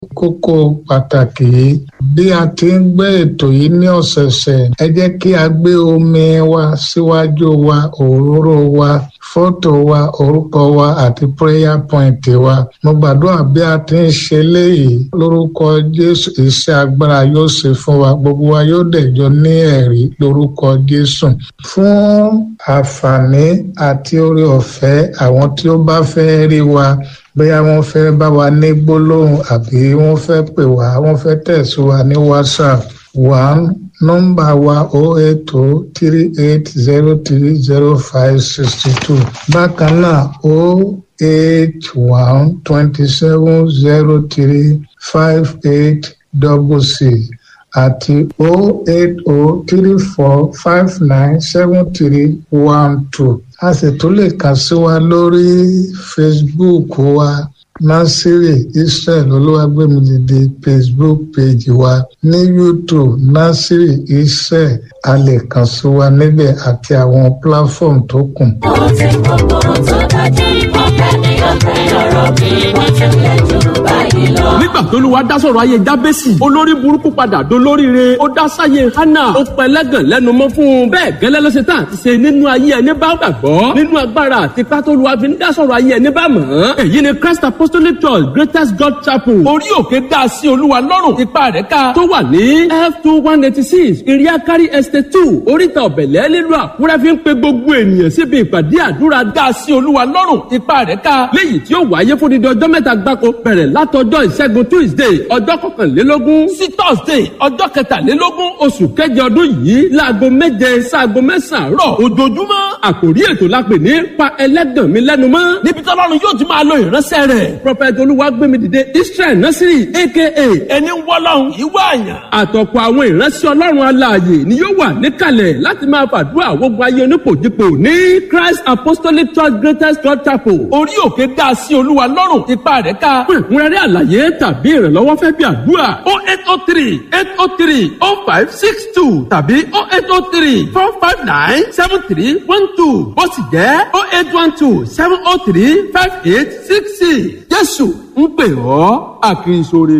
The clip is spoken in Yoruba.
kókó pàtàkì yìí bí a ti ń gbé ètò yìí ní ọ̀sẹ̀ẹ̀sẹ̀ ẹ jẹ́ kí a gbé omi wa síwájú wa òróró wa fọ́tò wa orúkọ wa àti prayer point wa mo gbàdúrà bí a ti ń ṣe léyìí lórúkọ jésù iṣẹ́ agbára yóò ṣe fún wa gbogbo wa yóò dẹ̀jọ ní ẹ̀rí lórúkọ jésù fún àǹfààní àti oore ọ̀fẹ́ àwọn tí ó bá fẹ́ rí wa bóyá wọ́n fẹ́ bá wa ní gbólóhùn àbí wọ́n fẹ́ pè wá wọ́n fẹ́ tẹ̀sí wa ní whatsapp one nọ́mbà wa o eight o three eight zero three zero five sixty two bákan náà o eight one twenty seven zero three five eight double six àti o eight o three four five nine seven three one two a sì tún lè kàn sí wa lórí facebook wa nasiri israel olúwàgbẹmídìde facebook page wa ní youtube nasiri israel a lè kàn sí wa níbẹ̀ àti àwọn platform tó kù. ó ti gbogbo tó dájú ọ̀fẹ́ ní ọ̀fẹ́ ọ̀rọ̀ bí wọ́n ti lè jù báyìí lọ. nígbà tó lùwà dá sọ̀rọ̀ ayé jábẹ́sì olórí burúkú padà dolóríire ó dá sáyé hánà ó pẹ́ lẹ́gàn lẹ́nu mọ́ fún un bẹ́ẹ̀ gẹ́lẹ́ ló ṣe tán àti ṣe nínú ayé ẹni bá gbàgbọ́ nínú agbára àti pátólùwà fi ń dá sọ̀rọ̀ ayé ẹni bá mọ̀ ọ́n èyí ni christ apostolic church greatest god chapel orí òkè dá sí olúwa lọ́rùn ipa rẹ̀ ká tó wà ní f two one eighty six iriakari estate two oríta ọ̀bẹ̀lẹ̀ nílùú àkúrẹ́ fi ń pe gbogbo ènìyàn síbi ìpàdé àdúrà dá sí olúwa lọ́rùn ipa rẹ̀ ká léyìí tí ó wáyé fún dídí ọjọ́ mẹ́ta gbáko bẹ̀rẹ̀ látọjọ́ ìṣẹ́gun tuesday ọjọ́ kọkànlélógún sí thursday ọjọ́ kẹtàlélógún oṣù kẹjọ ọdún yìí láago méje sáago mẹ́sàn-án rọ̀ ojoojúmọ́ àkòrí ètò la pè ní pa ẹlẹ́gàn mi lẹ́nu mọ́ níbi tọ́lọ́run yóò ti máa lo ìránṣẹ́ rẹ̀ prophet olúwagbémidìde israel nasiri aka ẹni wọ́lọ́run ìwọ àyàn àtọ̀pọ̀ àwọn ìránṣẹ́ ọlọ́run alààyè ni yóò wà níkàlẹ̀ láti máa fàdúrà gbogbo ayé onípòjìpò ní christ apostolic church greatest church chapel orí òkè dá sí olúwa lọ́rùn ipa rẹ̀ ká fún ìkúnrẹ́rẹ́ àlàyé tàbí ìrànlọ́wọ́ fẹ́ bí àdúrà o eight o three eight o three o five six two tàbí o eight o three four five nine seven three one two ó sì jẹ́ o eight one two seven o three five eight six six jésù ń pè ọ́ àkìrìsòrè